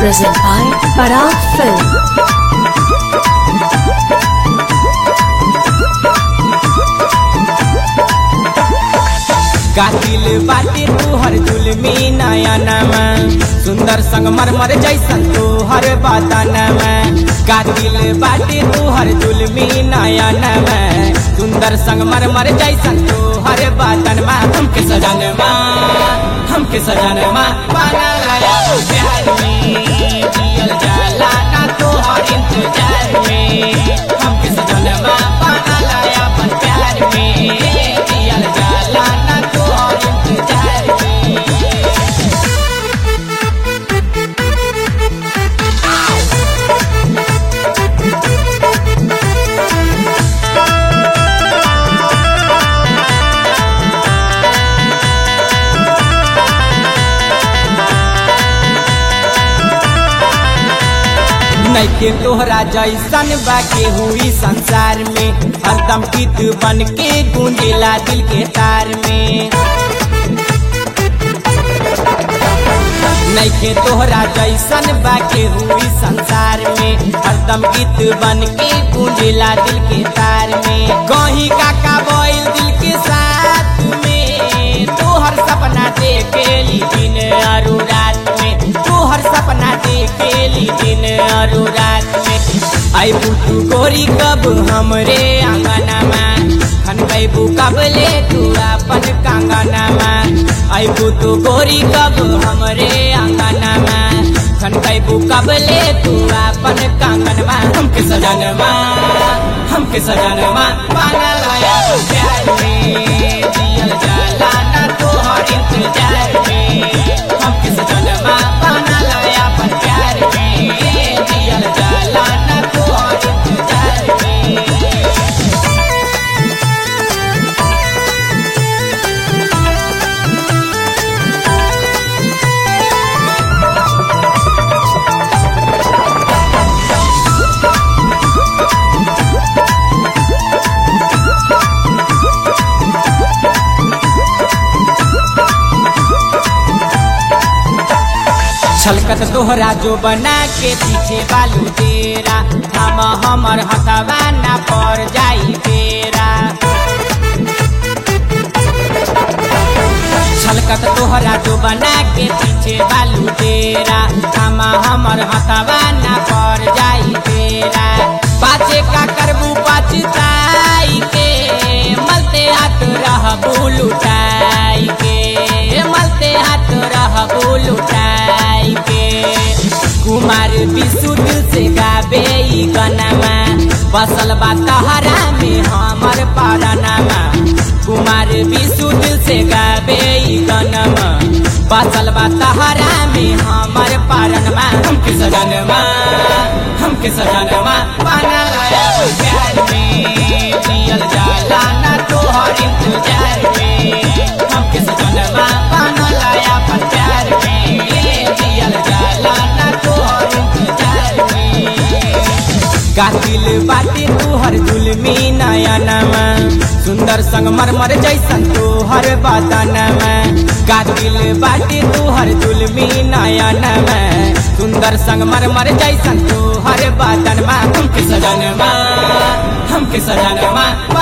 present by Parag Film. कातिल बाटे तुहर जुलमी नयनमा सुंदर संगमरमर जैसन तुहर बदनमा कातिल बाटे तुहर जुलमी नयनमा सुंदर संगमरमर जैसन तुहर बदनमा हमके सजनमा हमके सजनमा पाना लाया तू प्यार में जियल जाला ना तुहर इंतजार में हमके सजनमा पाना लाया अपन प्यार में जियल जाला ना तुहर इंतजार में नैके तोहरा जैसन बाके हुई संसार में हरदम गीत बन के गूंजेला दिल के तार में नैके तोहरा जैसन बाके हुई संसार में हरदम गीत बन के गूंजेला दिल के तार में कहीं काका बोल दिल के साथ में तोहर सपना देखेली दिन और रात में तोहर सपना देखेली दिन और रात में आई तू गोरी कब हमरे आंगनमा खनकैबू कब ले तू अपन कांगनमा आई तू गोरी कब हमरे आंगनमा खनकैबू कब ले तू अपन कांगनमा हमके सजनमा हमके सजनमा पाना लाया तू प्यार में जियल जाला ना तोहर इंतजार में हमके सजनमा पाना लाया अपन प्यार में जियल जाला ना तोहर इंतजार में छलकत तोहरा जो बना के पीछे बालू तेरा हम हमर हथवा ना पर जाई तेरा छलकत तोहरा जो बना के पीछे बालू तेरा हम हमर हथवा ना पर जाई तेरा पाचे का करबू पछताई के मलते हाथ रह बुलुटाई के मलते हाथ रह बुलुटाई के कुमार विशु दिल से गाबे ई गनमा बसल बा तहरा में हमर पारनमा कुमार विशु दिल से गाबे ई गनमा बसल बा तहरा में हमर पारनमा हमके सजनमा हमके सजनमा पाना लाया तू प्यार में जियल जाला ना तोहर इंतजार में हमके सजनमा पाना लाया अपन प्यार में जियल जाला ना तोहर इंतजार में कातिल बाटे तुहर जुलमी नयनमा सुंदर संगमरमर जैसन तोहर बदनमा कातिल बाटे तुहर जुलमी नयनमा सुंदर संगमरमर जैसन तोहर बदनमा हमके सजनमा हमके सजनमा